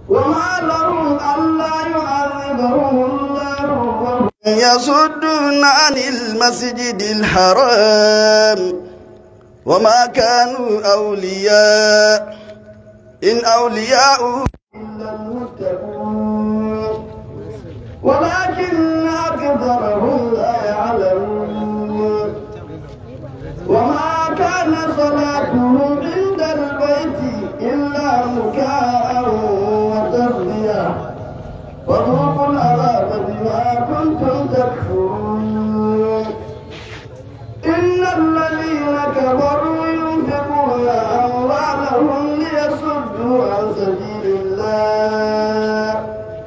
وما لهم ألا يعذبهم الله وهم يصدون عن المسجد الحرام وما كانوا أولياء إن أولياء إلا المتقون ولكن أكثرهم لا يعلمون وما كان صلاتهم عند البيت إلا مكاء وتصدية فذوقوا العذاب بما كنتم تكفرون إن الذين كفروا ينفقون أموالهم ليصدوا عن سبيل الله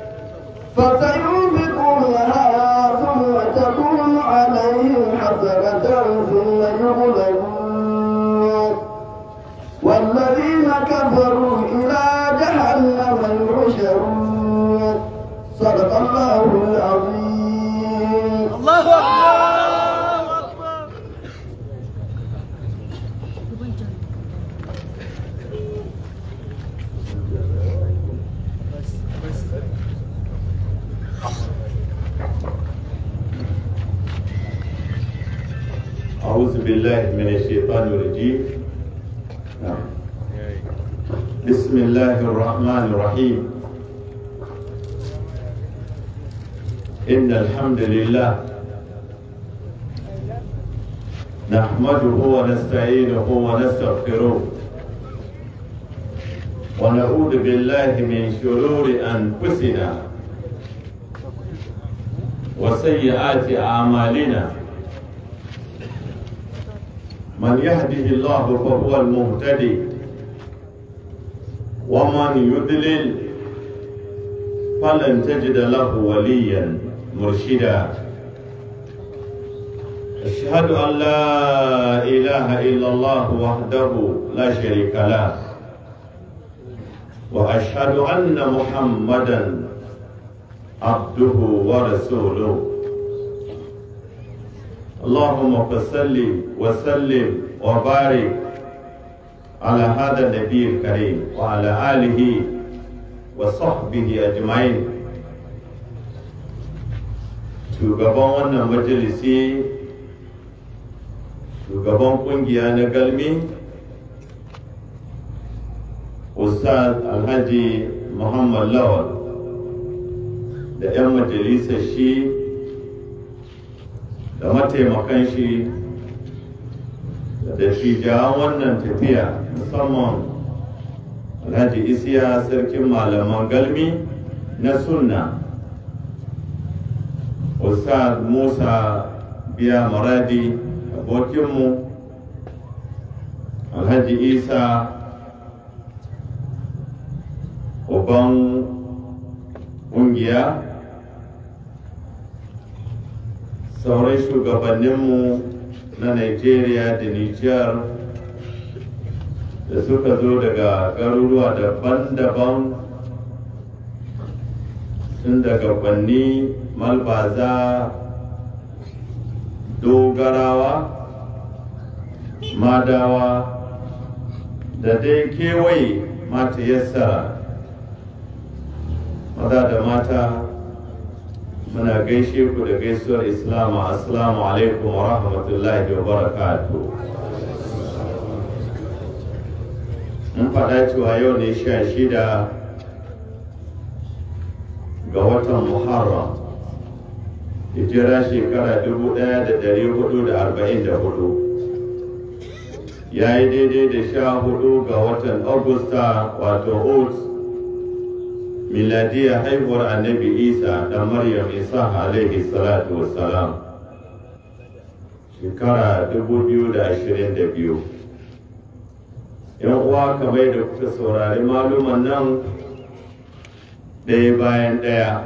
فسينفقونها ثم تكون عليهم حسرة ثم يغلبون والذين كفروا إلى جهنم يحشرون صدق الله العظيم الله أكبر أعوذ بالله من الشيطان الرجيم نعم. بسم الله الرحمن الرحيم إن الحمد لله نحمده ونستعينه ونستغفره ونعوذ بالله من شرور أنفسنا وسيئات أعمالنا من يهده الله فهو المهتدي ومن يضلل فلن تجد له وليا مرشدا أشهد أن لا إله إلا الله وحده لا شريك له وأشهد أن محمدا عبده ورسوله اللهم صل وسلم وبارك على هذا النبي الكريم وعلى آله وصحبه أجمعين shugaban wannan majalisi shugaban kungiya na galmi ustaz alhaji muhammad lawal da 'yan majalisar shi da mataimakan shi da dattijawan wannan tafiya musamman alhaji isiya sarkin malaman galmi na sunna ustaz musa biya maradi abokinmu alhaji isa uban ƙungiya sauran shugabanninmu na Nigeria da Nijar da suka zo daga garuruwa daban-daban tun daga banni malbaza dogarawa madawa da dai kewaye mata yassara maza da mata muna gaishe ku da gaisuwar islamu assalamu alaikum wa rahmatullahi wa barakatu mun faɗa cewa yau ne sha shida ga watan muharram hijira shekara dubu ɗaya da ɗari hudu da arba'in da hudu ya yi daidai da sha hudu ga watan augusta wato oats miladiyar haihuwar annabi isa da maryam isa alaihi salatu wassalam shekara 2022 yan uwa kamar da kuka saurari maluman nan ɗaya bayan ɗaya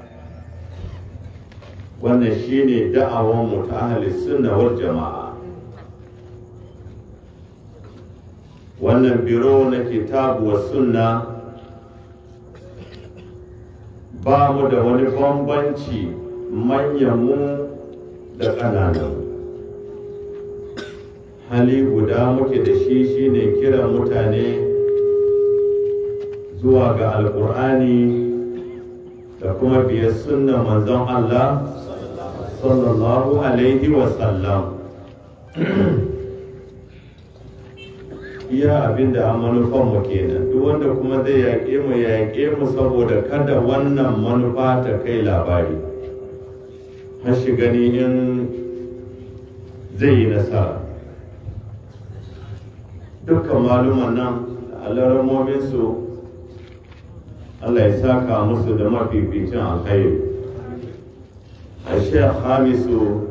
wannan shine da'awanmu ta ahli sunna wal jama'a wannan biro na kitabu wa sunna ba mu da wani bambanci manyanmu da ƙananan hali guda muke da shi shine kiran mutane zuwa ga alkur'ani da kuma biyar sunna manzon Allah sallallahu alaihi wasallam iya abin da an manufan mu kenan duk wanda kuma zai yaƙe mu yaƙe mu saboda kada wannan manufa ta kai labari har shi gani in zai yi nasara dukkan maluman nan alaramominsu Allah ya saka musu da mafificin alkhairi a shekh hamisu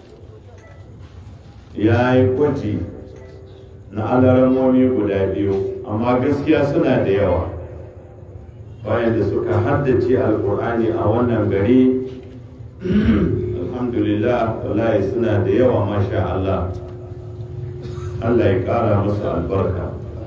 ya yi kwaji na alaramomi guda biyu amma gaskiya suna da yawa bayan da suka haddace alkur'ani a wannan gari alhamdulillah wallahi suna da yawa masha Allah Allah ya ƙara musu albarka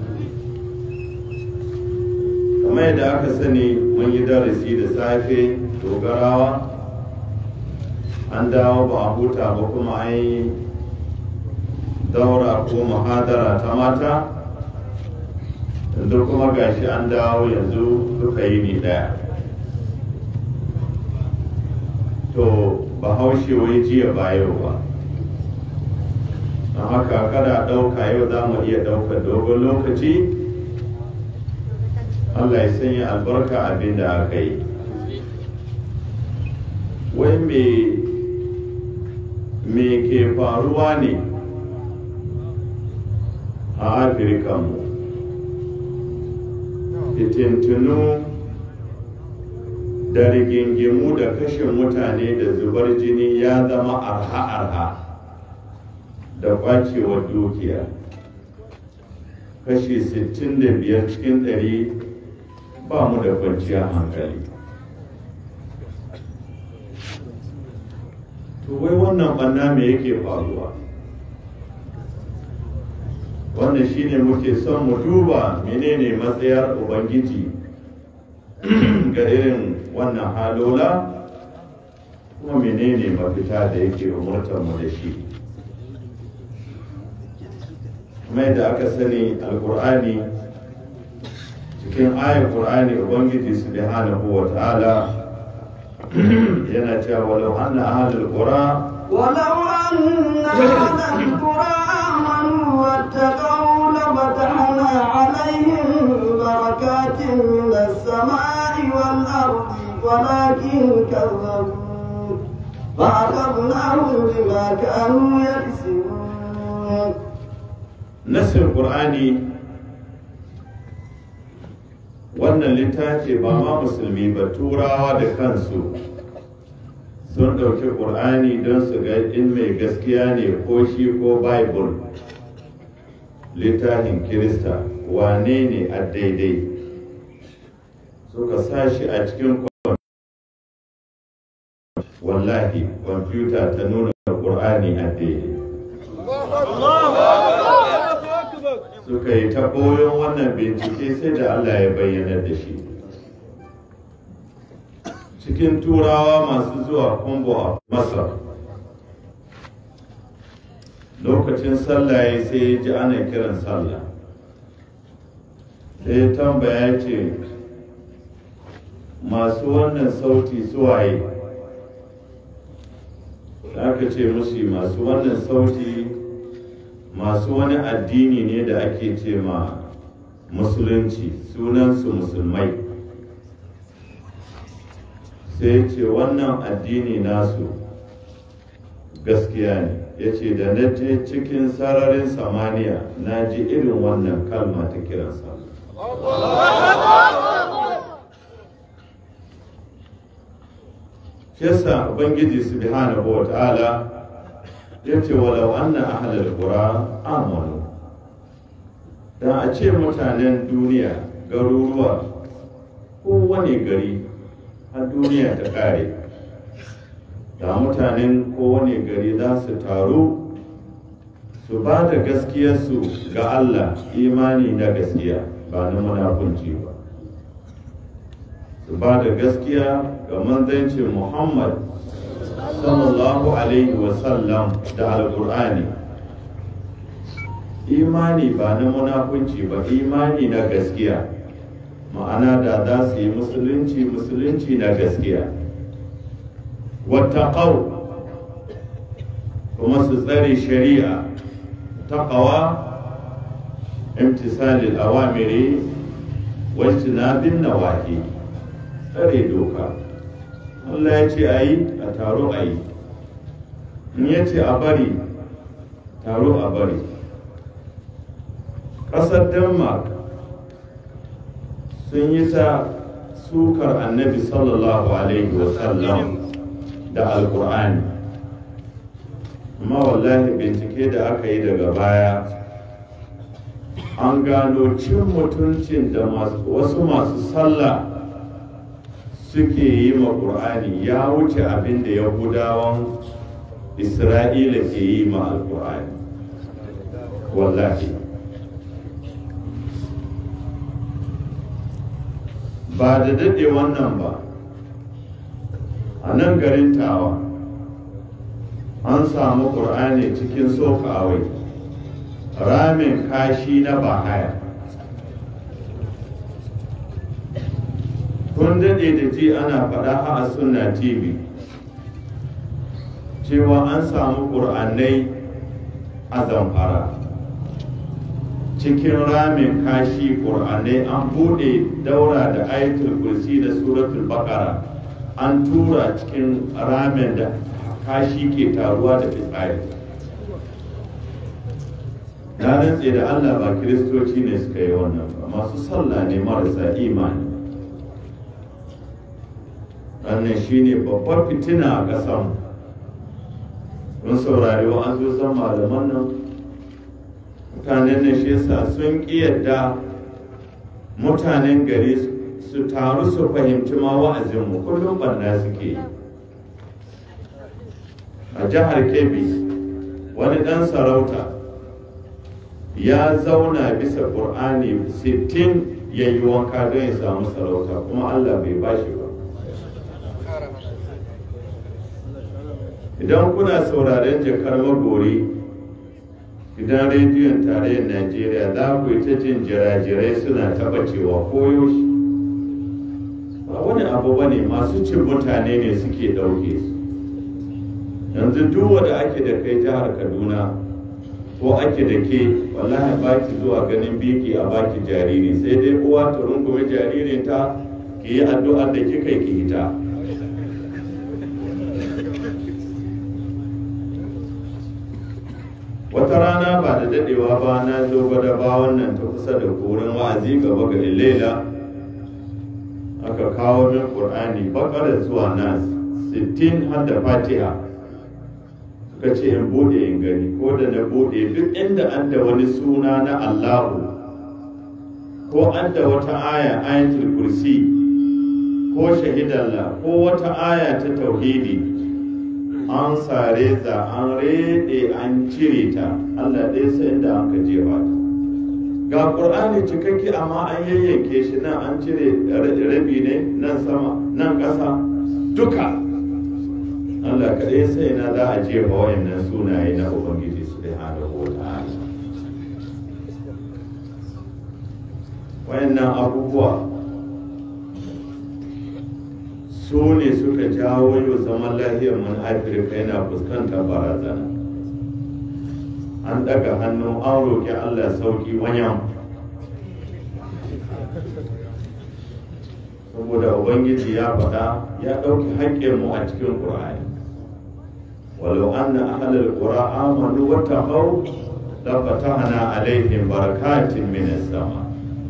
kamar yadda aka sani mun yi darasi da safe dogarawa an dawo ba a huta ba kuma an yi daura ko muhadara ta mata yanzu kuma gashi an dawo yanzu duka yi ni daya to bahaushe wai jiya ba yau ba don haka kada ɗauka yau za mu iya ɗaukar dogon lokaci Allah ya sanya albarka abin da aka yi wai me me ke faruwa ne a afirka mu fitintunu da rigingimu da kashe mutane da zubar jini ya zama arha-arha da kwacewar dukiya kashi 65 cikin 100 ba mu da kwanciyar hankali to wai wannan banna me yake faruwa wannan shine muke son mu duba menene matsayar ubangiji ga irin wannan halola kuma menene mafita da yake umurtar mu da shi mai da aka sani alkur'ani cikin ayar qur'ani ubangiji subhanahu wa ta'ala yana cewa walau anna ahlul qura ولو أن أهل القرى آمنوا واتقوا لفتحنا عليهم بركات من السماء والأرض ولكن كذبوا فأخذناهم بما كانوا يكسبون nasir qur'ani wannan littafi ba ma musulmi ba turawa da kansu sun ɗauki ƙur'ani don su ga in mai gaskiya ne ko shi ko bible littafin kirista wane ne a daidai suka sa shi a cikin wallahi kwamfuta ta nuna ƙur'ani a daidai suka yi ta koyon wannan bincike sai da Allah ya bayyana da shi cikin turawa masu zuwa kumbo a masar lokacin sallah ya sai ya ji ana kiran sallah sai ya tambaya ya ce masu wannan sauti suwaye aka ce musu masu wannan sauti masu wani addini ne da ake ce ma musulunci sunansu musulmai sai ce wannan addini nasu gaskiya ne ya ce da na je cikin sararin samaniya na ji irin wannan kalma ta kiransa Shesa Ubangiji subhanahu wa ta'ala ya ce walau anna ahlal qura amanu da a ce mutanen duniya garuruwa kowane gari a duniya ta kare da mutanen kowane gari za su taru su ba da gaskiyarsu ga Allah imani na gaskiya ba na munafunci ba su ba da gaskiya ga manzancin Muhammad sallallahu alaihi wasallam da alkur'ani imani ba na munafunci ba imani na gaskiya ma'ana da za su yi musulunci musulunci na gaskiya wattaqaw kuma su tsare shari'a taqawa imtisalil awamiri wajtinabin nawahi tsare doka Allah ya ce a yi a taro a yi in ya ce a bari taro a bari ƙasar denmark sun yi ta sukar annabi sallallahu alaihi wasallam da alkur'ani amma wallahi bincike da aka yi daga baya an gano cin mutuncin da wasu masu sallah suke yi ma ƙur'ani ya wuce abin da yahudawan isra'ila ke yi ma alƙur'ani wallahi ba da daɗe wannan ba a nan garin tawa an samu ƙur'ani cikin sokawai ramin kashi na bahaya kun daɗe da ji ana faɗa a sunna tv cewa an samu ƙur'anai a zamfara cikin ramin kashi ƙur'anai an buɗe daura da ayatul kursi da suratul bakara an tura cikin ramin da kashi ke taruwa da fitsari na rantse da allah ba kiristoci ne suka yi wannan ba masu sallah ne marasa imani wannan shine babbar fitina a ƙasan mun saurari wa an zo san malaman nan mutanen nan shi yasa sun ƙi yadda mutanen gari su taru su fahimci ma wa'azinmu kullum barna suke yi a jihar kebbi wani ɗan sarauta ya zauna bisa ƙur'ani 60 ya yi wanka don ya samu sarauta kuma allah bai bashi ba idan kuna sauraren jakar magori idan rediyon tarayyar najeriya za ku yi ta jin jirajirai suna taba cewa koyo shi ba wani abu ba ne masu cin mutane ne suke ɗauke su yanzu duk wanda ake da kai jihar kaduna ko ake da ke wallahi baki zuwa ganin biki a baki jariri sai dai uwa ta rungume jaririnta ki yi addu'ar da kika ki hita wata rana ba da dadewa ba na zo gwada ba wannan ta kusa da korin wa'azi gaba ga ilela aka kawo min qur'ani bakara zuwa nas 60 har da fatiha suka ce in bude in gani ko da na bude duk inda an da wani suna na allahu ko an da wata aya ayatul kursi ko shahidallah ko wata aya ta tauhidi an sare ta an rede an cire ta Allah ɗaya sai inda an ka jefa ta ga ƙur'ani cikakke amma an yayyanke shi nan an cire rabi ne nan sama nan ƙasa duka Allah kaɗai sai na za a jefa wayannan sunaye na Ubangiji su da hada ta'ala wayannan abubuwa su ne suka jawo yau zaman lafiyar mun afirka yana fuskantar barazana an daga hannu an roƙi allah sauki wanyan saboda ubangiji ya faɗa ya ɗauki haƙƙinmu a cikin ƙur'ani walau anna ahlal qura amanu wa taqaw la fatahna alaihim barakatin minas sama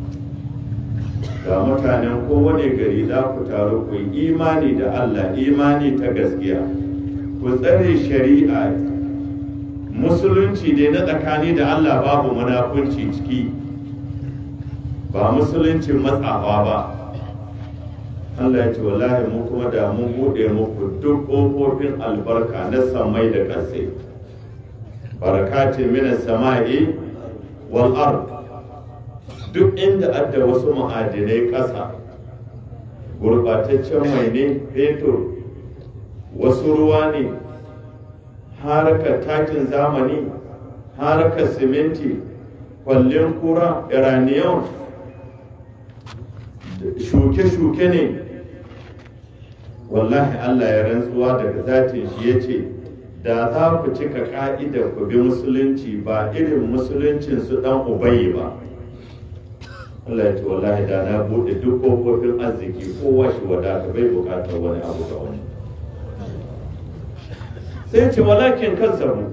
ga mutanen kowane gari za ku taru ku yi imani da Allah imani ta gaskiya ku tsare shari'a musulunci ne na tsakani da Allah babu munafunci ciki ba musuluncin matsafa ba Allah ya ce wallahi mu kuma da mun buɗe muku duk ƙofofin albarka na samai da ƙasai barakatin minas sama'i wal ard duk inda adda wasu ma'adinai ƙasa gurbataccen mai ne fetur wasu ruwa ne harkar takin zamani harkar siminti kwallon kura iraniyan shuke-shuke ne wallahi Allah ya rantsuwa daga zatin shi ya ce da za ku cika ka'idar ku bi musulunci ba irin musuluncin su dan ubayi ba Allah ya ce wallahi da na bude duk kofofin arziki kowa shi wadata bai bukatar wani abu ga wani sai ce walakin kazzabu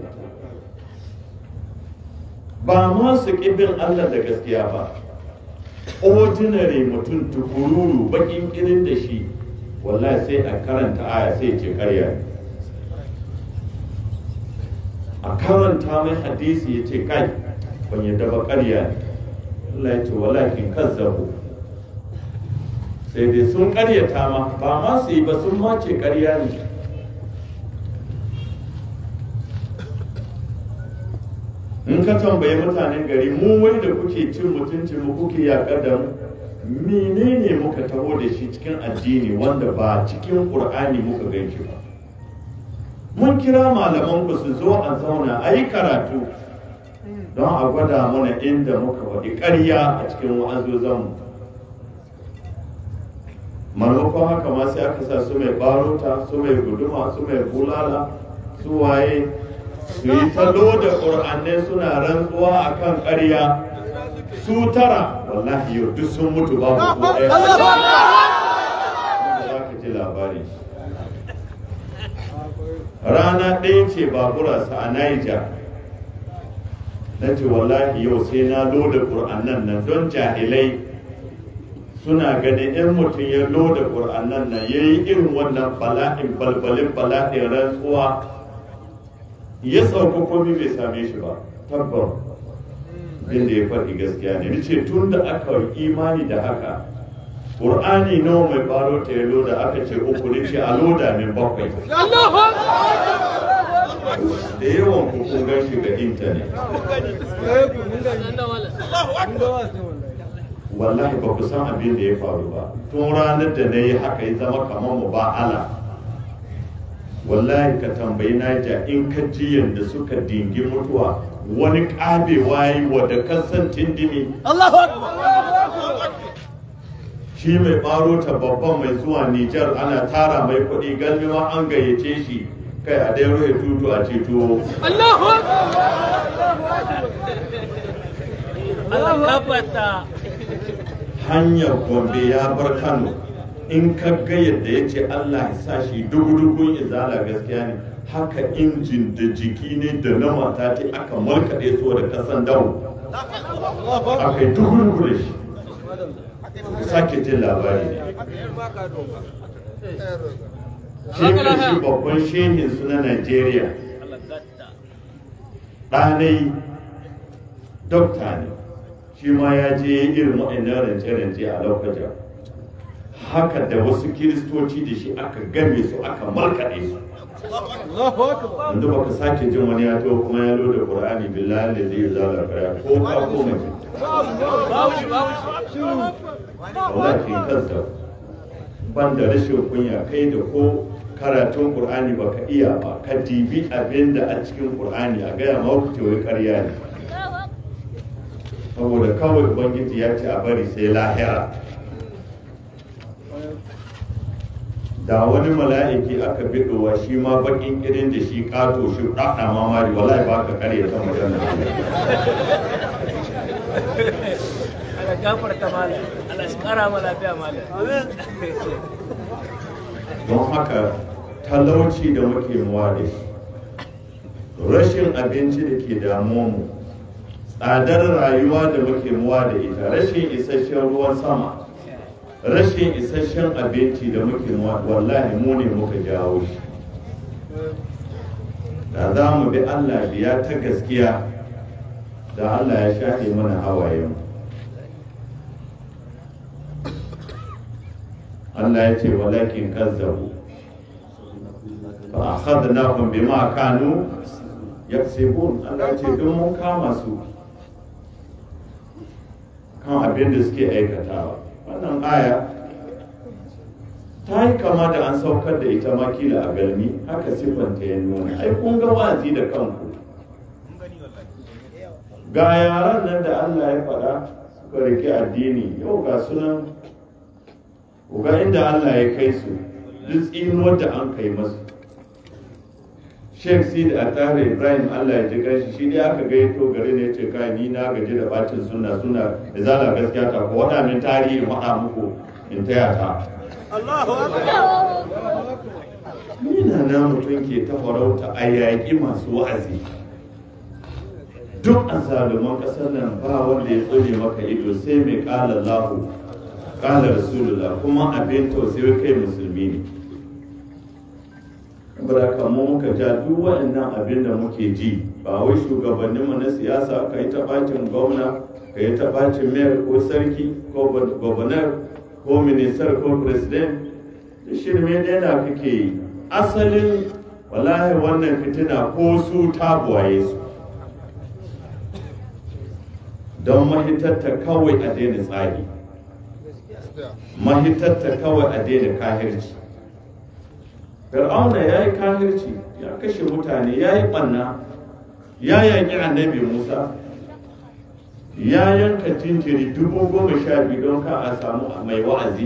ba ma su ƙibin Allah da gaskiya ba ordinary mutum tukururu bakin kirin da shi wallahi sai a karanta aya sai ce karya ne a karanta mai hadisi ya ce kai ban yadda ba karya ne Allah ya ce walakin kazzabu sai dai sun karyata ma ba ma su yi ba sun ma ce karya ne in ka tambayi mutanen gari mu wai da kuke cin mutuncin mu kuke yaƙar da mu menene muka taho da shi cikin addini wanda ba cikin ƙur'ani muka gan shi ba mun kira malaman ku su zo a zauna a yi karatu don a gwada mana inda muka faɗi ƙarya a cikin wa'azozanmu maimakon haka ma sai aka sa su mai barota su mai guduma su mai bulala su waye su yi talo da ƙur'anai suna rantsuwa a kan ƙarya su tara wallahi yau duk sun mutu babu ko ɗaya wanda za ka ji labari rana ɗaya ce baburarsa a Niger na ce wallahi yau sai na loda ƙur'anan nan don jahilai suna ganin in mutum ya loda ƙur'anan nan ya yi irin wannan bala'in balbalin bala'in rantsuwa ya sauka komi bai same shi ba tabbar inda ya faɗi gaskiya ne ce tun da aka yi imani da haka ƙur'ani nawa mai baro ta ya loda aka ce uku ne ce a loda min bakwai da yawan kun gan shi ga intanet wallahi ba ku san abin da ya faru ba tun ranar da na yi haka ya zama kamar mu ba ala wallahi ka tambayi naja in ka ji yadda suka dingi mutuwa wani ƙabewa yi wadda kasan tindimi shi mai ɓaro ta babban mai zuwa Nijar ana tara mai kuɗi galmi ma an gayyace shi kai a dai rufe tutu a ce tuwo hanyar gombe ya bar kano in ka ga yadda ya ce allah ya sa shi dugu-dugun izala gaskiya ne haka injin da jiki ne da na mata ce aka markaɗe so da kasan dawo aka yi dugu-dugu da shi sake jin labari ne shi shi babban shehin su na Najeriya ɗanai dokta ne shi ma ya je irin waɗannan rance-rance a lokacin haka da wasu kiristoci da shi aka game su aka markaɗe su yanzu baka sake jin wani ya to kuma ya loda qur'ani billahi da zai zala kaya ko ka ko mace wallahi kansa ban da rashin kunya kai da ko karatun qur'ani baka iya ba ka dibi abin da a cikin qur'ani a gaya ma ku wai ƙarya ne saboda kawai ubangiji ya ce a bari sai lahira da wani mala'iki aka bidowa shi ma bakin irin da shi kato shi ɗaɗa mamari wallahi ba ka kare ta magana Allah gafarta malam Allah shi kara ma lafiya malam don haka talauci da muke muwa da shi rashin abinci da ke damuwa mu tsadar rayuwa da muke muwa da ita rashin isasshen ruwan sama rashin isasshen abinci da muke muwa wallahi mu ne muka jawo shi da za mu bi Allah biya ta gaskiya da Allah ya shafe mana hawayen Allah ya ce walakin kazzabu fa akhadnahum bima kanu yaksibun Allah ya ce don mun kama su kan abin da suke aikatawa wannan aya ta yi kama da an saukar da ita makila a galmi haka siffanta ya nuna ai kun ga wazi da kanku ga yaran nan da Allah ya faɗa suka rike addini yau ga sunan ku ga inda Allah ya kai su duk tsinuwar da an kai masu Sheikh Sid Atare Ibrahim Allah ya ji gashi shi ne aka gaito gari ne ce kai ni na gaji da bacin suna suna da zala gaskiya ta ko wada min tarihi faɗa muku in taya ta Nina na mutum ke ta farauta a yaƙi masu wa'azi duk a zaluman ƙasar nan ba wanda ya tsone maka ido sai mai ƙala lahu ƙala rasulullah kuma abin tausayi kai musulmi ne baraka mu muka ja duk waɗannan abin da muke ji ba wai shugabanninmu na siyasa ka yi taɓacin gwamna ka yi taɓacin mayar ko sarki ko gwamnar ko ministar ko president da shirme ɗaya na kake yi asalin wallahi wannan fitina ko su ta buwaye su don mahitatta kawai a daina tsari mahitatta kawai a daina kahirci fir'auna ya yi kahirci ya kashe mutane ya yi ɓanna ya yaƙi annabi musa ya yanka jinjiri dubu goma sha biyu don ka a samu mai wa'azi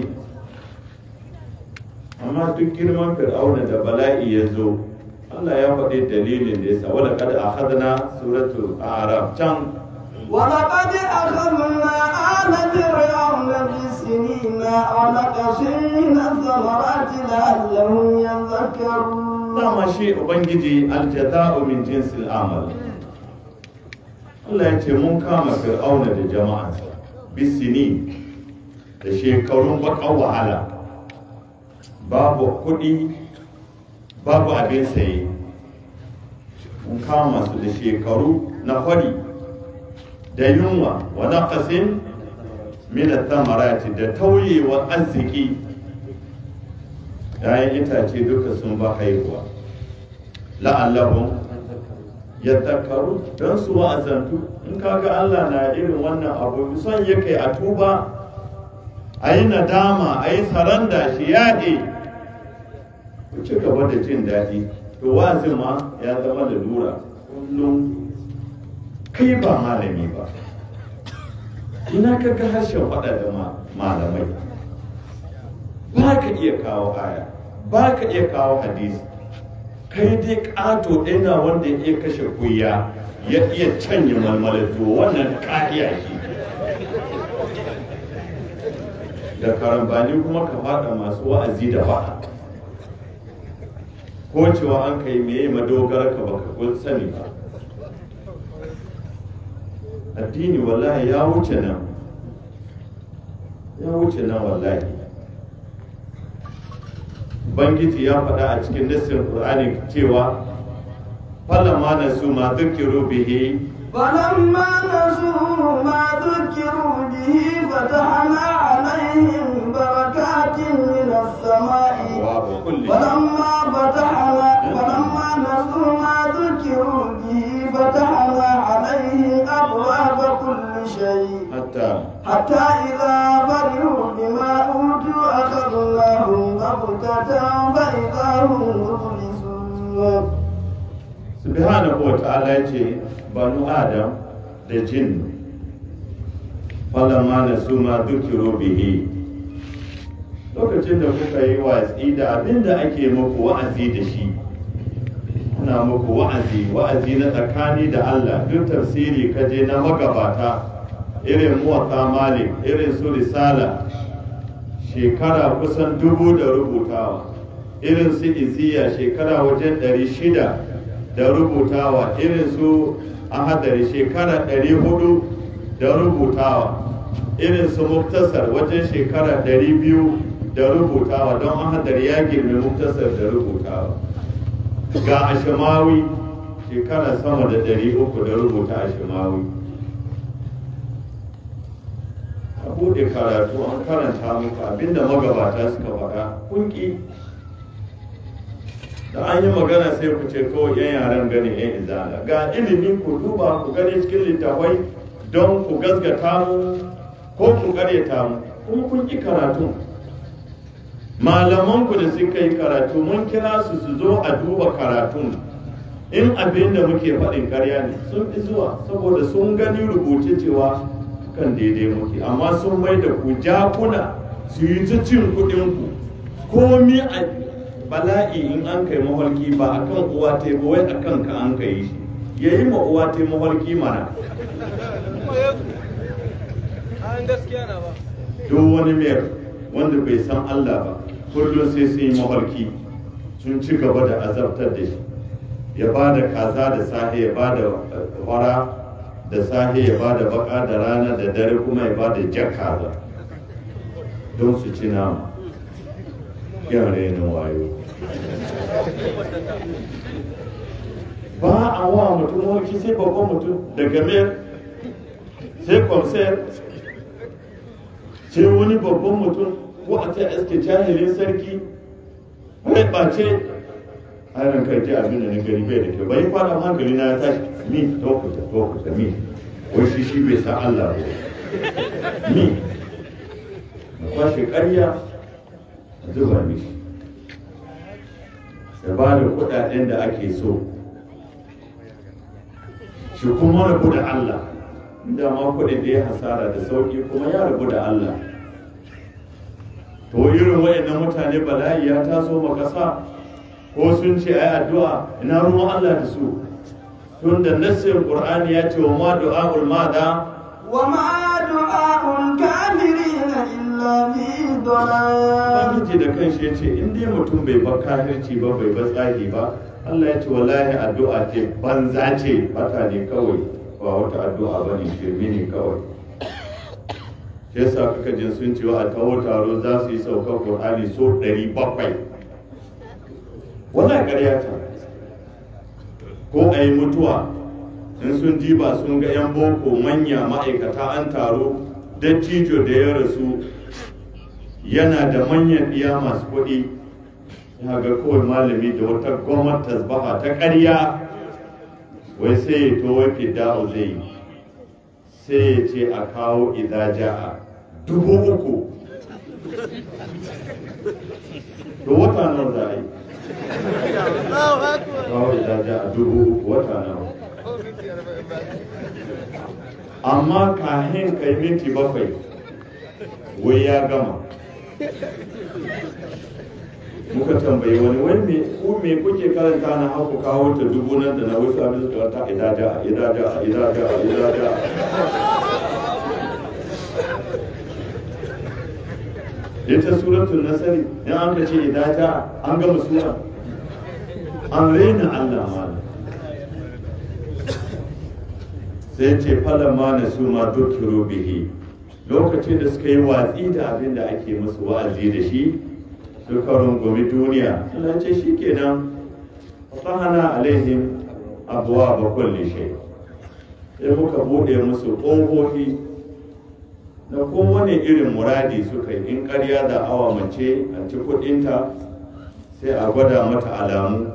amma duk girman fir'auna da bala'i ya zo Allah ya faɗi dalilin da yasa wala kada akhadna suratul a'raf can ولقد أخذنا آل فرعون بالسنين ونقص من الثمرات لعلهم يذكرون dama shi ubangiji aljaza'u min jinsil amal Allah ya ce mun kama fir'auna da jama'ansa bisini da shekarun baƙar wahala babu kuɗi babu abin saye mun kama su da shekaru na fari da yunwa wa naqasin min ath-thamarati da tauyewar arziki ‘ya'yan itace duka sun ba haihuwa la'allahun ya takaru don su wa'azantu in kaga Allah na irin wannan abu son ya kai a tuba a yi nadama a yi saranda shi yaɗe ku ci gaba da jin daɗi to wa'azin ma ya zama da lura kullum kai ba malami ba ina ka ga harshen faɗa da malamai ba ka iya kawo aya ba ka iya kawo hadisi kai dai ƙato ɗaya wanda ya iya kashe kuya ya iya canye malmalato wannan ka iya shi da karambani kuma ka faɗa masu wa'azi da faɗa ko cewa an kai meye madogara ka baka kun sani ba addini wallahi ya wuce nan ya wuce nan wallahi Ubangiji ya faɗa a cikin nassin Qur'ani cewa falamma nasu ma dhukiru bihi فلما نسوا ما ذكروا به فتحنا عليهم بركات من السماء wa kulli فلما فتحنا فلما نسوا ما ذكروا به فتحنا عليهم أبواب كل شيء hatta حتى إذا فرحوا بما أوتوا أخذناهم بغتة فإذا هم مبلسون subhanahu wa ta'ala ya ce banu adam da jin falamma nasu ma dhukiru bihi lokacin da kuka yi watsi da abin da ake muku wa'azi da shi ana muku wa'azi wa'azi na tsakani da Allah duk tafsiri kaje na magabata irin muwatta malik irin su risala shekara kusan dubu da rubutawa irin su iziya shekara wajen ɗari shida da rubutawa irin su ahadari shekara ɗari hudu da rubutawa irin su muktasar wajen shekara ɗari biyu da rubutawa don ahadari ya girme muktasar da rubutawa ga ashimawi shekara sama da ɗari uku da rubuta ashimawi a buɗe karatu an karanta muku abinda magabata suka faɗa kunki da an yi magana sai ku ce kawai yan yaren gani yan izala ga ilimin ku duba ku gani cikin littafai don ku gasgata mu ko ku karyata mu kuma kun ki karatu malaman ku da suka yi karatu mun kira su su zo a duba karatun in abin da muke faɗin karya ne sun fi zuwa saboda sun gani rubuce cewa kan daidai muke amma sun mai da ku jakuna su yi ta cin kuɗinku komi a bala'i in an kai mafarki ba a kan uwa ta ba wai a kan ka an kai shi ya yi ma uwa ta mafarki mana an gaskiya na ba duk wani mayar wanda bai san Allah ba kullum sai sun yi mafarki sun ci gaba da azabtar da shi ya ba da kaza da sahe ya ba da fara da sahe ya ba da baka da rana da dare kuma ya ba da jar kaza don su ci nama yan renin wayo ba a wa mutum mafarki sai babban mutum daga mayar sai kwamsayar sai wani babban mutum ko a ta iske jahilin sarki rai ɓace harin kai ji abin da na gari bai da kyau bai fara hankali na ya tashi mi tokuta tokuta mi wai shi shi bai san Allah ba mi na kwashe ƙarya a zuba mishi da ba da kuɗaɗen da ake so shi kuma rabu da Allah inda ma kuɗin da ya hasara da sauƙi kuma ya rabu da Allah to irin wayannan mutane bala'i ya taso ma ƙasa ko sun ce ai addu'a ina ruwan Allah da su tun da nassin Qur'ani ya ce wa ma du'a'ul mada وما دعاء الكافرين إلا في ضلال Ubangiji da kanshi ya ce in dai mutum bai ba kafirci ba bai ba tsagi ba Allah ya ce wallahi addu'a ce banza ce fata ne kawai ba wata addu'a ba ne shirme ne kawai shi yasa kuka jin sun cewa a tawo taro za su yi saukar Qur'ani so 700 wannan ƙarya ta ko a yi mutuwa in sun diba sun ga 'yan boko manya ma'aikata an taro dattijo da ya rasu yana da manyan iya masu kuɗi ya ga kawai malami da wata gwamnati tasbaha ta ƙarya wai sai ya to wai fidda'u zai yi sai ya ce a kawo idaja a dubu uku to wata nan za a yi kawo idaja a dubu uku wata nan amma kahin kai minti bakwai wai ya gama muka tambayi wani wai me ku me kuke karanta na haku kawo ta dubu nan da na wasu abin da ta idaja idaja idaja idaja ita suratul nasari in an ka ce idaja an gama sura an raina Allah malam sai ce falama na su ma dukiru bihi lokacin da suka yi watsi da abin da ake musu wa'azi da shi suka rungumi duniya Allah ce shi kenan fahana alaihim abuwa ba kulli shay sai muka bude musu ƙofofi na kowane irin muradi suka yi in ƙarya da awa mace a ci kuɗinta sai a gwada mata alamu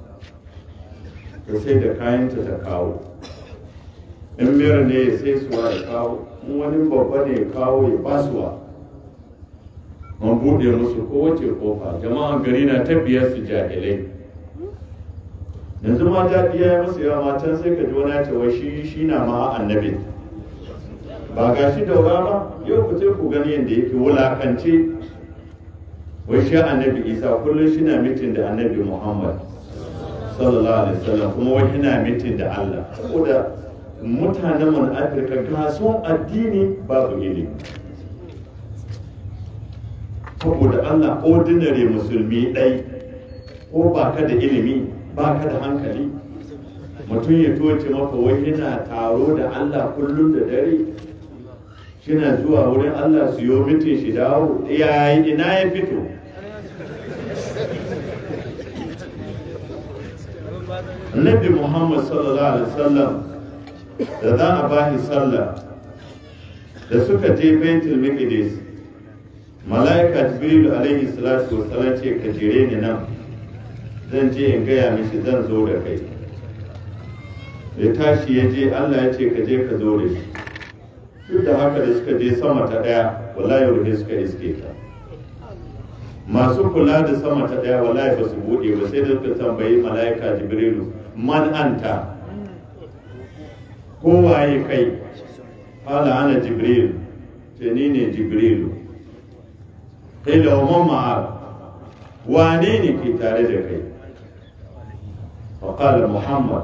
ta sai da kayanta ta kawo in miyar ne ya sai suwa ya kawo in wani babba ne ya kawo ya basuwa an buɗe musu kowace kofa jama'an gari na ta biyar su jahilai yanzu ma daɗi ya yi musu yawa matan sai ka ji wani ya ce wai shi shi na ma annabi ba ga shi daura ba yau ku sai ku gani yadda yake wulakance wai shi annabi isa kullum shi na mitin da annabi muhammad sallallahu alaihi wasallam kuma wai yana mitin da allah saboda mutanen mu na afirka gason addini babu ilimi saboda allah ordinary musulmi ɗai ko ba ka da ilimi ba ka da hankali mutum ya toce maka wai yana taro da allah kullum da dare shina zuwa wurin allah su yi mitin shi dawo yayi ina ya fito annabi muhammad sallallahu alaihi wasallam da za a bashi sallah da suka je baitul miqdis malaika jibril alaihi salatu wassalam ce ka jire ni nan zan je in gaya mishi zan zo da kai ya tashi ya je allah ya ce ka je ka zo da shi duk da haka da suka je sama ta daya wallahi ruhe suka iske ta masu kula da sama ta daya wallahi ba su bude ba sai da suka tambayi malaika jibrilu man anta ko waye kai qala ana jibril ce ni ne jibrilu qila wa man ma'ak wane ne ke tare da kai wa qala muhammad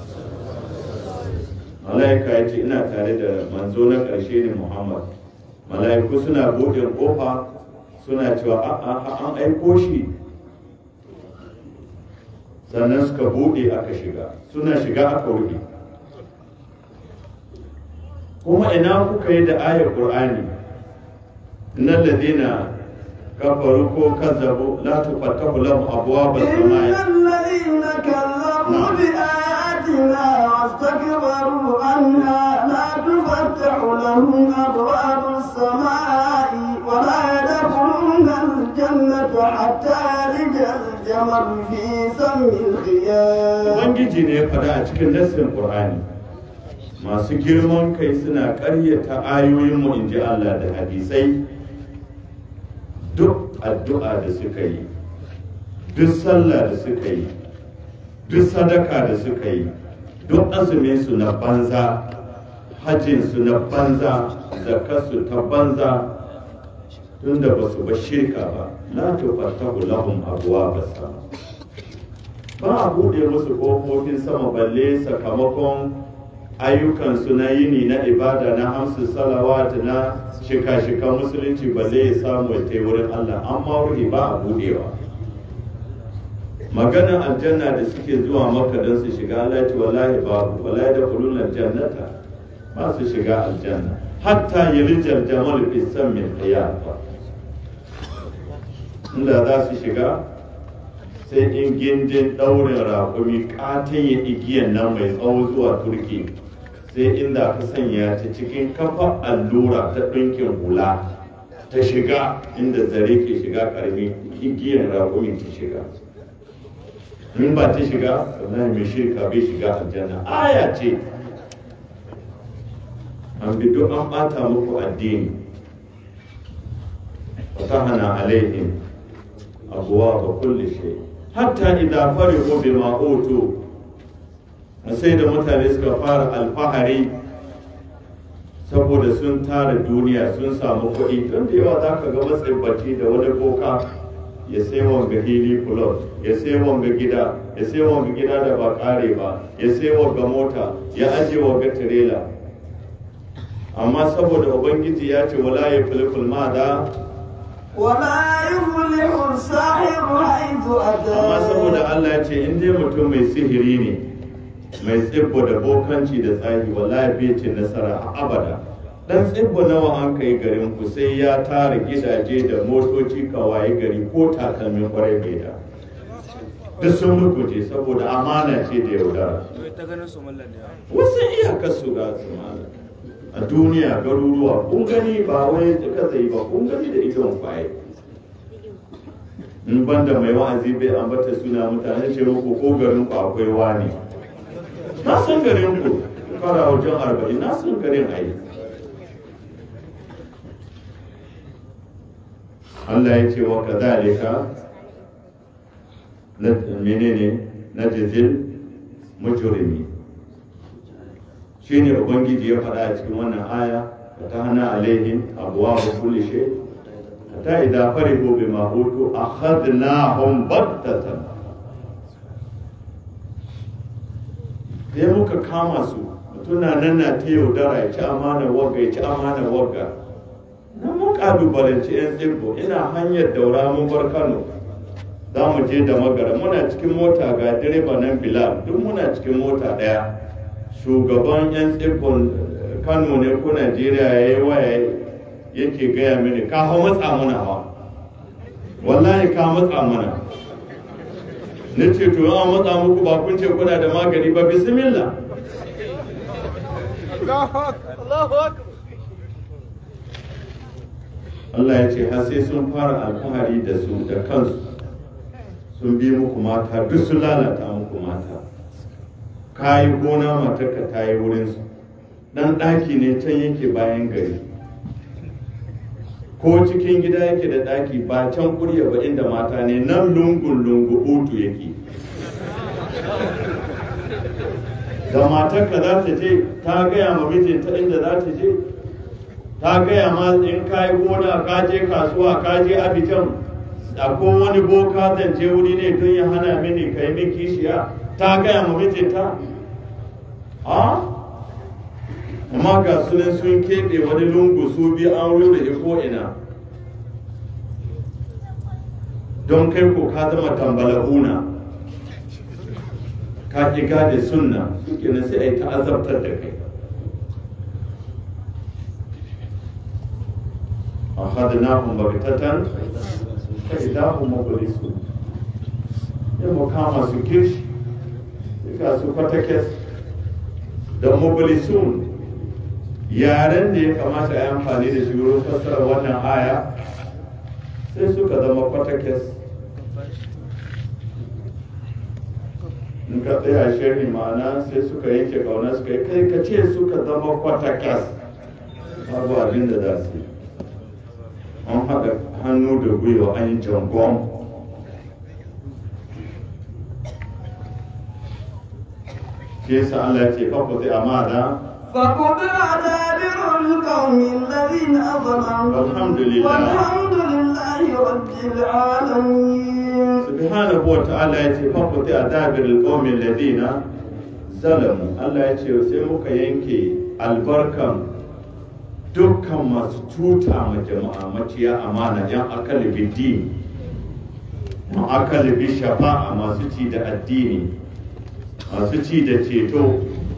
malaika ya ce ina tare da manzo na ƙarshe ne muhammad malaiku suna buɗe ƙofa suna cewa a an aiko shi sannan suka buɗe aka shiga suna shiga aka rufe kuma ina kuka yi da ayar ƙur'ani innal ladina kafaru ko kazzabu la tufattahu lahum abwaab إن as-samaa'i الذين كذبوا بآياتنا واستكبروا عنها لا تفتح لهم أبواب السماء ولا يدخلون الجنة حتى يلج الجمل في سم الخيام ubangiji ne ya faɗa a cikin nassin qur'ani masu girman kai suna ƙaryata ayoyinmu in ji Allah da hadisai duk addu'a da suka yi duk sallah da suka yi duk sadaka da suka yi duk azumin su na banza hajjin su na banza zakarsu ta banza tunda ba su ba shirka ba la tufattahu lahum abwaab as-sama ba a buɗe musu ƙofofin sama balle sakamakon ayyukansu na yini na ibada na hamsu salawat na shika-shika musulunci balle ya samu ya tai wurin Allah amma ruhi ba a buɗewa maganar aljanna da suke zuwa maka don su shiga Allah ya ce wallahi babu wallahi da kulun aljannata ba su shiga aljanna hatta yalijar jamal fi sammin qiyafa inda za su shiga sai in gindin ɗaurin raƙumi ƙataye igiyan nan mai tsawo zuwa turki sai inda ka sanya ta cikin kafa allura ta ɗinkin hula ta shiga inda zare ke shiga ƙarami igiyan raƙumi ta shiga in ba ta shiga wallahi mai shirka bai shiga aljanna aya ce an bi duk an ɓata muku addini fatahana alaihim abuwa ba kulli shay hatta idza farihu bima utu sai da mutane suka fara alfahari saboda sun tara duniya sun samu kuɗi don da yawa za ka ga matsibbaci da wani boka ya sai wanga hili club ya sai wanga gida ya sai wanga gida da ba kare ba ya sai wanga mota ya aje wanga tirela amma saboda ubangiji ya ce wala ya filifil ma da ولا يفلح الساحر حيث أتى amma saboda Allah ya ce in dai mutum mai sihiri ne mai tsibbo da bokanci da tsahi wallahi bai ce nasara a abada dan tsibbo nawa an kai garin ku sai ya tara gidaje da motoci kawaye gari ko takalmin kwarai bai da duk sun ruguje saboda amana ce da yaudara to ta ganin su mallan ne wasu iyakar su ga su malam a duniya garuruwa kun gani ba wai ka zai ba kun gani da idon kwaye in banda mai wa'azi bai ambata suna mutane ce muku ko garin ku akwai wani na san garin ku fara wajen arba'in na san garin a yi Allah ya ce wa kazalika na menene na jizil mujrimi shine ubangiji ya faɗa a cikin wannan aya ta hana alaihim abuwa ba kulli shay hatta idza farihu bima utu akhadnahum battatan sai muka kama su mutuna nan na ta yaudara ya ci amana wagga ya ci amana wagga na mun kalubalanci yan tsibbo ina hanyar daura mun bar kano za mu je da magara muna cikin mota ga direba nan bilal duk muna cikin mota ɗaya shugaban 'yan tsibbon kano ne ko najeriya ya yi waya yake gaya mini ka hau matsa mana hawa wallahi ka matsa mana na ce to an matsa muku ba kun ce kuna da magani ba bismillah Allah ya ce har sai sun fara alfahari da su da kansu sun bi muku mata duk sun lalata muku mata ka yi gona matarka ta yi wurinsu dan ɗaki ne can yake bayan gari ko cikin gida yake da ɗaki ba can kurya ba inda mata ne nan lungun lungu utu yake da matarka za ta je ta gaya ma mijinta inda za ta je ta gaya ma in ka yi gona ka je kasuwa ka je abijan ko wani boka zan je wuri ne don ya hana mini ka yi min kishiya ta gaya ma mijinta a amma ga sunan sun keɓe wani lungu su bi an rura ko ina don kai ko ka zama tambala'una ka ƙi gade sunna suke na sai a yi ta'azabtar da kai أخذناهم بغتة فإذا هم مبلسون يوم كما سكيش يكا سكتكس da mobilisun yaren da ya kamata a yi amfani da shi wurin fassara wannan aya sai suka zama kwatakes in ka tsaya shirin ma'ana sai suka yanke kauna suka yi kai ka ce suka zama kwatakes babu abin da za su yi an haɗa hannu da gwiwa an yi jangon shi yasa Allah ce faku zai amana فقطع دابر القوم الذين أظلموا والحمد لله. والحمد لله رب العالمين subhanahu wa ta'ala ya ce faku zai adabir alqawmin ladina zalamu Allah ya ce sai muka yanke albarkan dukkan masu cuta ma jama'a maciya amana yan akali bidini ma akali bi shafa'a masu ci da addini masu ci da ceto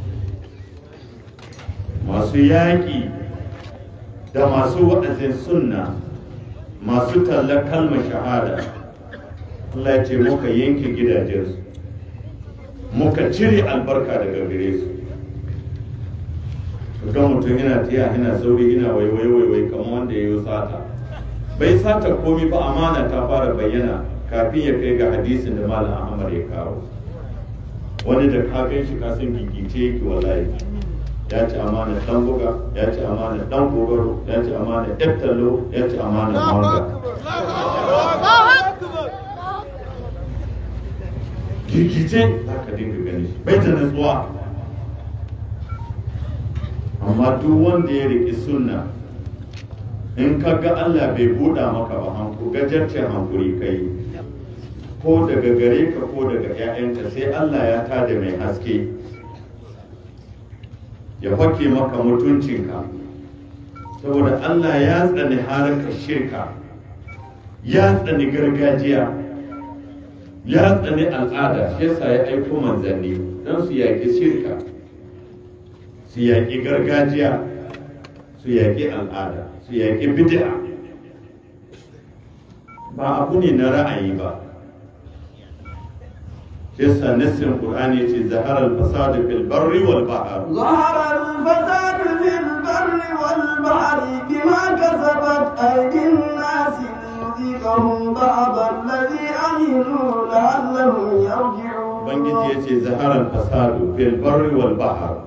masu yaƙi da masu wa'azin sunna masu tallar kalmar shahada Allah ya ce muka yanke gidajensu muka cire albarka daga gare su ga mutum yana tiya yana sauri yana waiwai waiwai kamar wanda ya yi sata bai sata komi ba amana ta fara bayyana kafin ya kai ga hadisin da malam ahmad ya kawo wani da kafin shi kasan gigice yake wallahi ya ci amana dan buga ya ci amana dan gogoro ya ci amana eftalo ya ci amana manga gigice haka dinga gani shi bai da nutsuwa amma duk wanda ya riƙi sunna in ka ga Allah bai buɗa maka ba hanku gajarce hankuri kai ko daga gare ka ko daga 'ya'yanka sai Allah ya tada mai haske ya fake maka mutuncinka saboda Allah ya tsani harkar shirka ya tsani gargajiya ya tsani al'ada shi yasa ya aiko manzanni don su yaƙi shirka su yaƙi gargajiya su yaƙi al'ada su yaƙi bid'a ba abu ne na ra'ayi ba yasa nassin qur'ani yace zahara al-fasad fil barri wal bahr ظهر الفساد في البر والبحر بما كسبت أيدي الناس ليذيقهم بعض الذي عملوا لعلهم يرجعون ubangiji yace zahara al-fasad fil barri wal bahr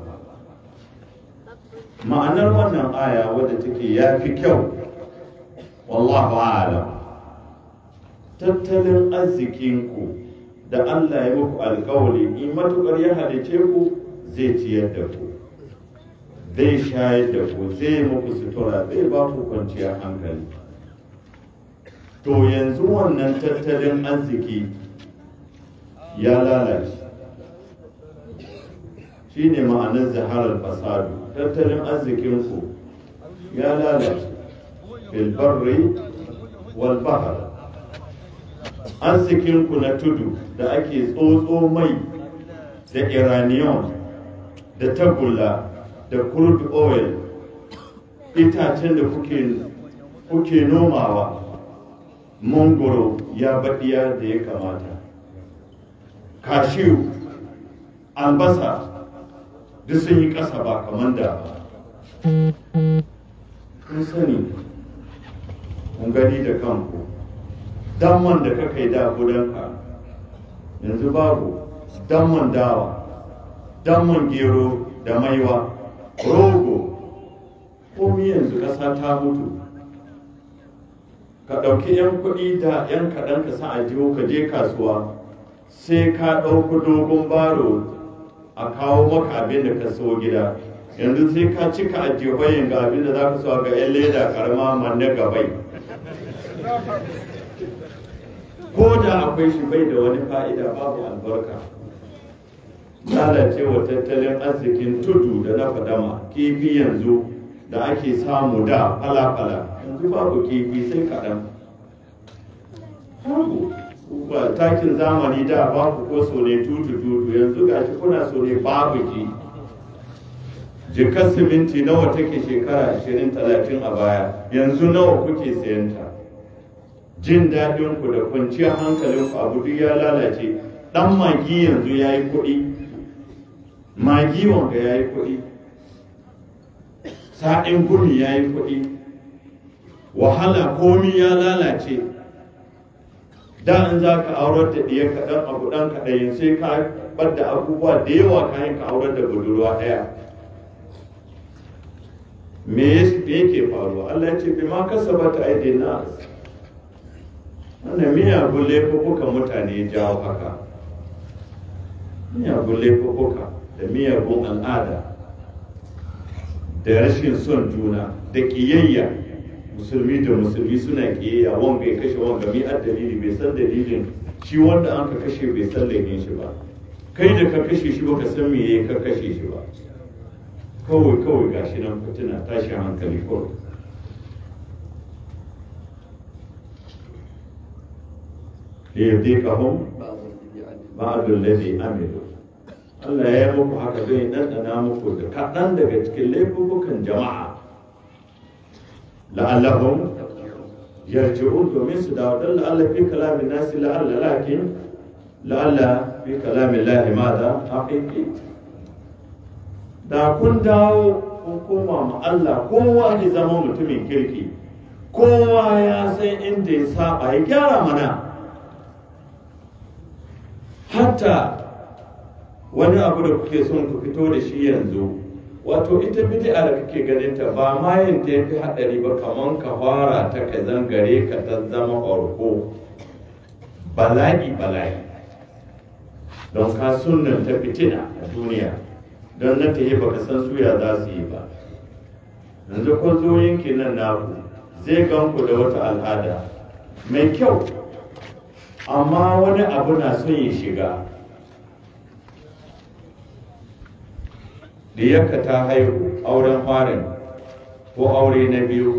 ma'anar wannan aya wadda take yafi kyau wallahu a'lam tattalin arzikinku da Allah ya muku alkawari in matukar ya halice ku zai ciyar da ku zai shayar da ku zai muku sutura zai ba ku kwanciyar hankali to yanzu wannan tattalin arziki ya lalace shi ne ma'anar zaharar fasadu tattalin arzikinku ya lalace bilbarri wal bahar arzikinku na tudu da ake tsotso mai da iranium da tagulla da crude oil itacen da kuke, kuke nomawa mangoro ya baɗiya da ya kamata kashiyu albasa duk sun yi ƙasa ba kamar da ba kun sani kun gani da kanku damman da ka kai da gudanka yanzu babu damman dawa damman gero da maiwa rogo komi yanzu ƙasa ta mutu ka ɗauki 'yan kuɗi da 'yan kaɗan ka sa a jiho ka je kasuwa sai ka ɗauki dogon baro a kawo maka abin da ka so gida yanzu sai ka cika a jihohin ga abin da za ka so ga yan leda karama manne gabai ko da akwai shi bai da wani fa'ida babu albarka lalacewa tattalin arzikin tudu da na fadama kifi yanzu da ake samu da fala-fala yanzu babu kifi sai kaɗan babu ba takin zamani da babu ko so ne tutu-tutu yanzu gashi kuna so ne babu ji jikar siminti nawa take shekara 20-30 a baya yanzu nawa kuke sayanta jin daɗinku da kwanciyar hankalinku abu duk ya lalace ɗan magi yanzu ya yi kuɗi magi wanga ya yi kuɗi sa'in gumi ya yi kuɗi wahala komi ya lalace da in za ka aurar da ɗiya kaɗan abu ɗan kaɗayin sai ka bar da abubuwa da yawa kayan ka aurar da budurwa ɗaya me yake faruwa Allah ce bi ma kasaba ta aidin nas wannan miyagun laifuka mutane jawo haka miyagun laifuka da miyagun al'ada da rashin son juna da ƙiyayya musulmi da musulmi suna ƙiyayya wanga ya kashe wanga mi a dalili bai san dalilin shi wanda an ka kashe bai san laifin shi ba kai da ka kashe shi baka san me yayi ka kashe shi ba kawai kawai gashi nan fitina tashin hankali kawai liyudikahum ba'dul ladhi amilu Allah ya yi muku haka zai ɗanɗana muku da kaɗan daga cikin laifukan jama'a la'allahum yarji'un domin su dawo dan la'alla fi kalamin nasi la'alla lakin la'alla fi kalamin lahi mada haqiqi da kun dawo kun koma ma Allah kowa ne zama mutumin kirki kowa ya san inda ya saba ya gyara mana hatta wani abu da kuke son ku fito da shi yanzu wato ita bid'a da kake ganin ta ba ma yin ta yafi hadari ba kaman ka fara ta ka zangare ka ta zama orko bala'i bala'i don ka sunnan ta fitina a duniya don na ta yi baka san suya za su yi ba yanzu ko zo yankin nan naku zai gan ku da wata al'ada mai kyau amma wani abu na son ya shiga diyarka ta haihu auren farin ko aure na biyu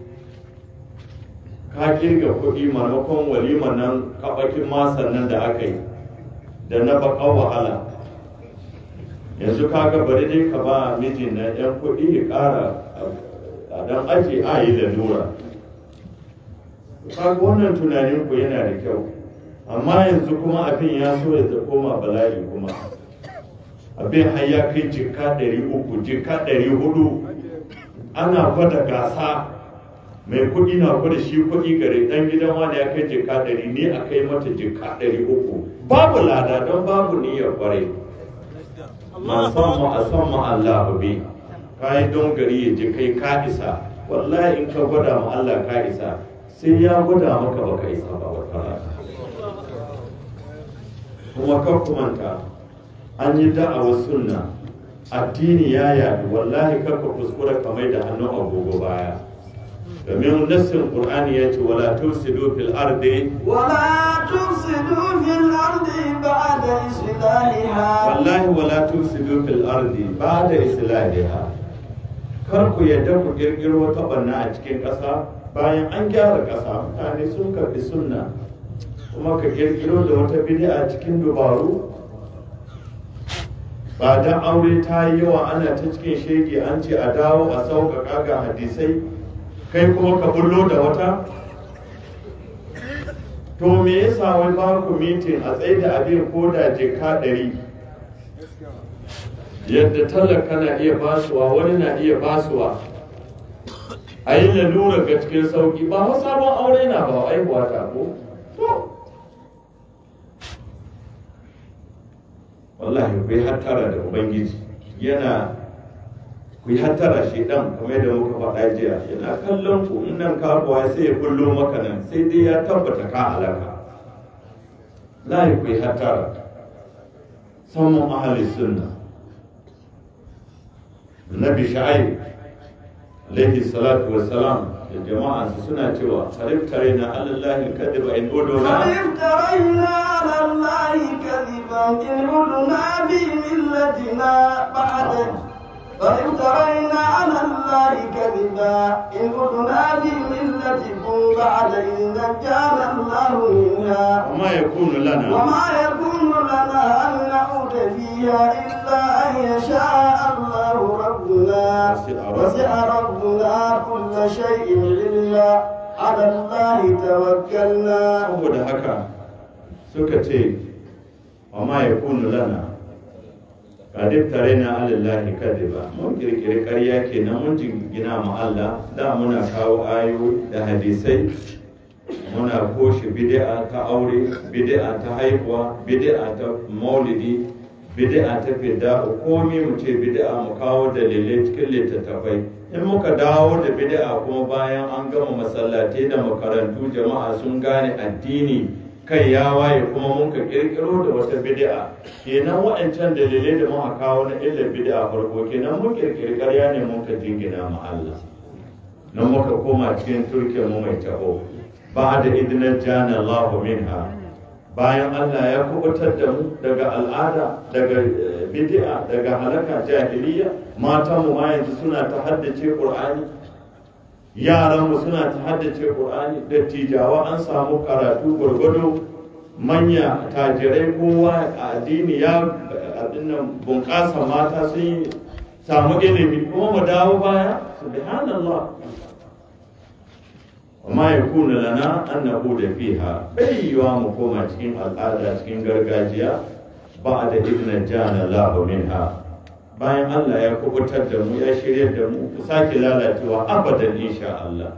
ka kirga kuɗi maimakon walimar nan kaɓakin masan nan da aka yi da na baƙa wahala yanzu ka ga bari dai ka ba mijin na yan kuɗi ya ƙara a dan ake a yi lalura ka ga wannan tunanin ku yana da kyau amma yanzu kuma abin ya so ya koma bala'i kuma abin har ya kai jika ɗari uku jika ɗari hudu ana gwada gasa mai kuɗi na gwada shi kuɗi gare ɗan gidan wani ya kai jika ɗari ne a kai mata jika ɗari uku babu lada don babu niyyar kwarai ma san mu a san mu Allah bi kai don gari ya je kai ka isa wallahi in ka gwada mu Allah ka isa sai ya gwada maka baka isa ba wata rana kuma kar ku manta an yi da'awar sunna addini ya yaɗu wallahi karka kuskura kamar da hannun agogo baya domin nassin qur'ani ya ce wala tufsidu fil ardi ولا تفسدوا في الأرض بعد إصلاحها wallahi wala tufsidu fil ardi ba'da islahiha kar ku yadda ku kirkiro wata banna a cikin ƙasa bayan an gyara ƙasa mutane sun karɓi sunna kuma ka kirkiro da wata bid'a cikin dubaru ba dan aure ta yi yawa ana ta cikin shege an ce a dawo a sauƙaƙa ga hadisai kai kuma ka bullo da wata to me yasa wai ba ku mitin a tsaye da abin ko da jika ɗari yadda talaka na iya basuwa wani na iya basuwa a yi lalura ga cikin sauki ba wa sabon aure na ba aihuwa ta ko to wallahi ku yi hattara da ubangiji yana ku yi hattara shi dan kamar yadda muka faɗa jiya yana kallon ku in nan karuwa sai ya kullo maka nan sai dai ya tabbata ka halaka lahi ku yi hattara samun ahali sunna nabi sha'aib alaihi salatu wassalam da jama'ansa suna cewa tare na alallahi kadiba in uduna فافترينا على الله كذبا إن عدنا في ملتنا بعد فافترينا على الله كذبا إن عدنا في ملتكم بعد إذ نجانا الله منها وما يكون لنا وما يكون لنا أن نعود فيها إلا أن يشاء الله ربنا وسع ربنا كل شيء علما على الله توكلنا saboda haka suka ce wa ma ya kunu lana kadif tare na alallahi kadiba mun kirkiri karya kenan mun jingina ma Allah da muna kawo ayoyi da hadisai muna koshe bid'a ta aure bid'a ta haihuwa bid'a ta maulidi bid'a ta fidda komi mu ce bid'a mu kawo dalilai cikin littattafai in muka dawo da bid'a kuma bayan an gama masallatai da makarantu jama'a sun gane addini kai ya waye kuma mun ka kirkiro da wata bid'a kenan waɗancan dalilai da muka kawo na illar bid'a farko kenan mun kirkiri ƙarya ne mun ka jingina ma Allah nan muka koma cikin turke mu mai taho ba da idinar jana Allah minha bayan Allah ya kubutar da mu daga al'ada daga eh, bid'a daga halaka jahiliya matan mu ma yanzu suna ta haddace Qur'ani yaran mu suna ta haddace Qur'ani dattijawa an samu karatu gwargwado manya tajirai kowa a addini ya abin nan bunƙasa mata sun yi samu ilimi kuma mu dawo baya subhanallah وما يكون لنا أن نقول فيها بي يوم كما تكين الآلة تكين gargajiya بعد إذ نجانا الله منها bayan Allah ya kubutar da mu ya shirya da mu ku sake lalacewa abadan insha Allah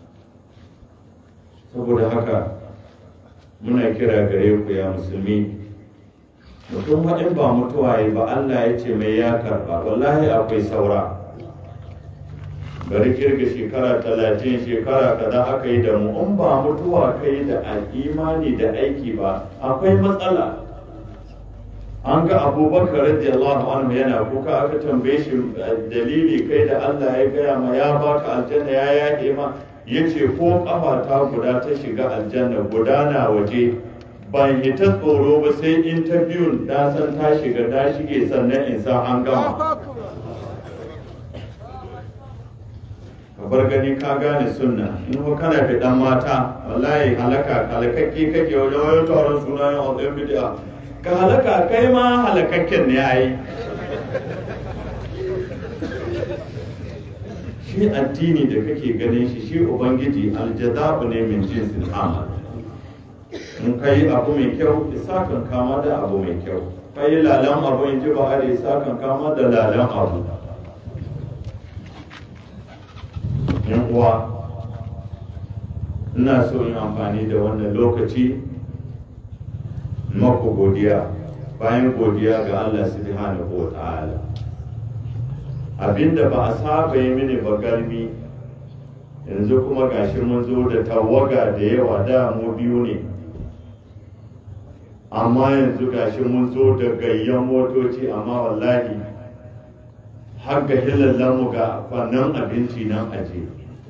saboda haka muna kira gare ku ya musulmi mutum haɗin ba mutuwa yi ba Allah ya ce mai ya karɓa wallahi akwai saura bari kirga shekara talatin shekara kaza aka yi da mu in ba mutuwa kai da imani da aiki ba akwai matsala an ga abubakar radiyallahu anhu yana kuka aka tambaye shi dalili kai da Allah ya gaya ma ya baka aljanna ya yaƙe ma yace ko kafa ta guda ta shiga aljanna guda na waje ban hita tsoro ba sai interview na san ta shiga ta shige sannan in sa an gama ka bar gani ka gane sunna in ko kana da dan mata wallahi halaka halakakke kake wajen wajen taron suna yin otsayin bid'a ka halaka kai ma halakakken ne yayi shi addini da kake ganin shi shi ubangiji aljaza'u ne min jinsin amal in kai abu mai kyau isa kan kama da abu mai kyau kai lalan abu in ji ba har isa kan kama da lalan abu yan uwa ina so yin amfani da wannan lokaci maku godiya bayan godiya ga Allah subhanahu wa ta'ala abinda ba a saba yi mini ba galmi yanzu kuma gashi mun zo da tawaga da yawa da mu biyu ne amma yanzu gashi mun zo da gayyan motoci amma wallahi har ga hilallanmu ga fannin abinci nan aje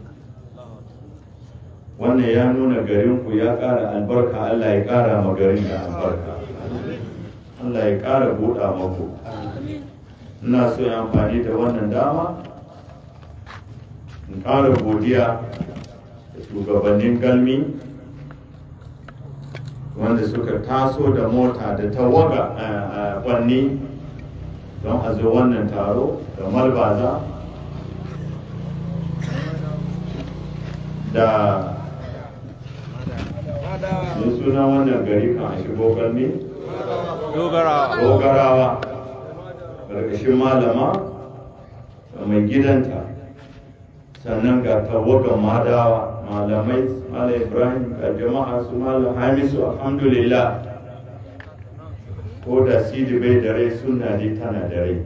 wannan ya nuna garinku ya ƙara albarka Allah ya ƙara ma garin da albarka Allah ya ƙara buɗa maku ina so ya amfani da wannan dama in ƙara godiya da shugabannin galmi wanda suka taso da mota da tawaga a kwanni don a zo wannan taro da malbaza da ne suna wannan gari kan a shigo galmi dogarawa ƙarƙashin malama da mai gidanta sannan ga tawagan madawa malamai malam ibrahim ga jama'a su malam hamisu alhamdulillah ko da sidi bai da rai suna ne tana da rai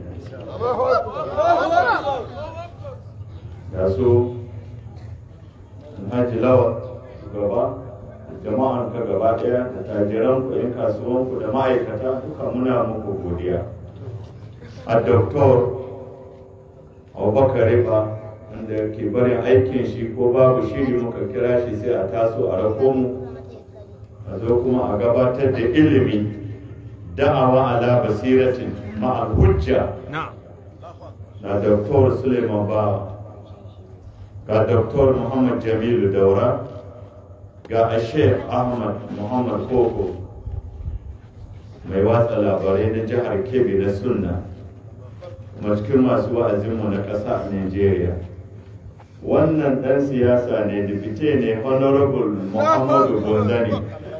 ga su alhaji lawa gaba jama'an ka gaba daya da tajiran ku yan kasuwan ku da ma'aikata duka muna muku godiya a doktor abubakar riba wanda ke barin aikin shi ko babu shiri muka kira shi sai a taso a rako mu a zo kuma a gabatar da ilimi da'awa ala basiratin ma'al hujja na Dr. Suleiman Bawa ga Dr. Muhammad Jamilu Daura ga Sheikh Ahmad Muhammad Koko mai watsa labarai na jihar Kebbi na Sunna kuma cikin masu wa'azinmu na ƙasa a Nigeria. Wannan ɗan siyasa ne dipite ne Honorable Muhammadu Bonzani.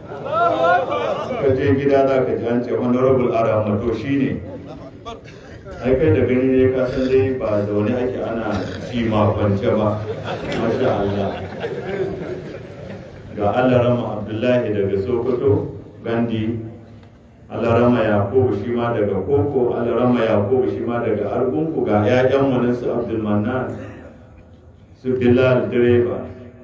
Ka je gida za ka ji an ce Honorable Aramato shi ne. ai kai da gani ne ka san dai ba zaune ake ana ci ma kwance ba masha Allah ga Allah rama Abdullahi daga Sokoto Gandi Allah rama Yakubu shi ma daga Koko Allah rama Yakubu shi ma daga Argunku ga ƴaƴan mu nan su Abdul Mannan su Bilal direba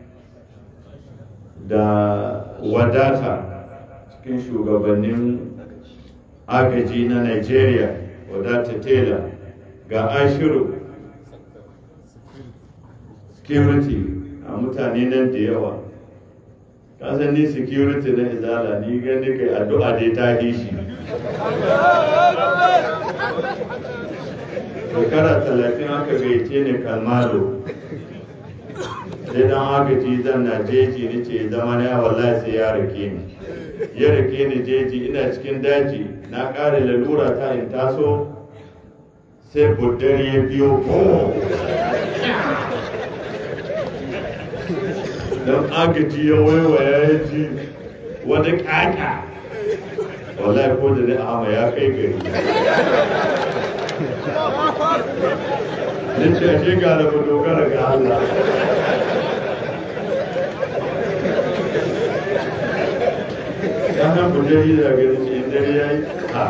da wadata cikin shugabannin agaji na Nigeria wadata tela ga ashiru security a mutane nan da yawa kasan ni security na izala ni gani kai addu'a dai ta yi shi shekara talatin aka gaice ni kalmalo sai dan agaji zan na jeji ni ce zama na wallahi sai ya rake ni ya rake ni jeji ina cikin daji na ƙara lalura ta in taso sai buddar ya biyo ko don agaji ya waiwaya ya ji wani ƙaƙa wallahi ko da ni ama ya kai gari ni ce ake gara mu dogara ga Allah ɗanan buddar yi da gani ce in dare ya yi a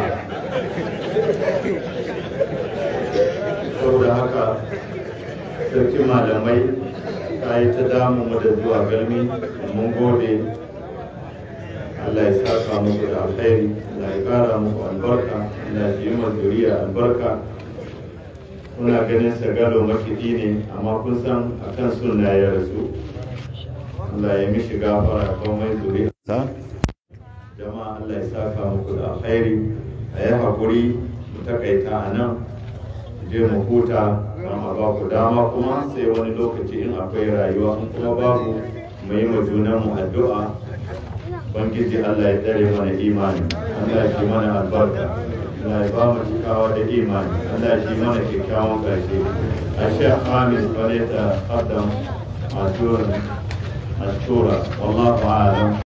saboda haka sarki malamai ta yi ta damu mu da zuwa galmi mun gode Allah ya saka muku da alkhairi Allah ya kara muku albarka Allah ya yi zuriya albarka kuna ganin sagalo makiɗi ne amma kun san akan sunna ya rasu Allah ya mishi gafara komai zuriya jama'a Allah ya saka muku da alkhairi a yi haƙuri mu takaita a nan je mu huta amma ba ku dama kuma sai wani lokaci in akwai rayuwa in kuma babu mu yi ma junanmu addu'a bangiji Allah ya tsare mana imani Allah ya shi mana albarka Allah ya ba mu cikawa da imani Allah ya shi mana kyakkyawan ƙarshe a shekh Hamis bane ta qaddam a tura والله أعلم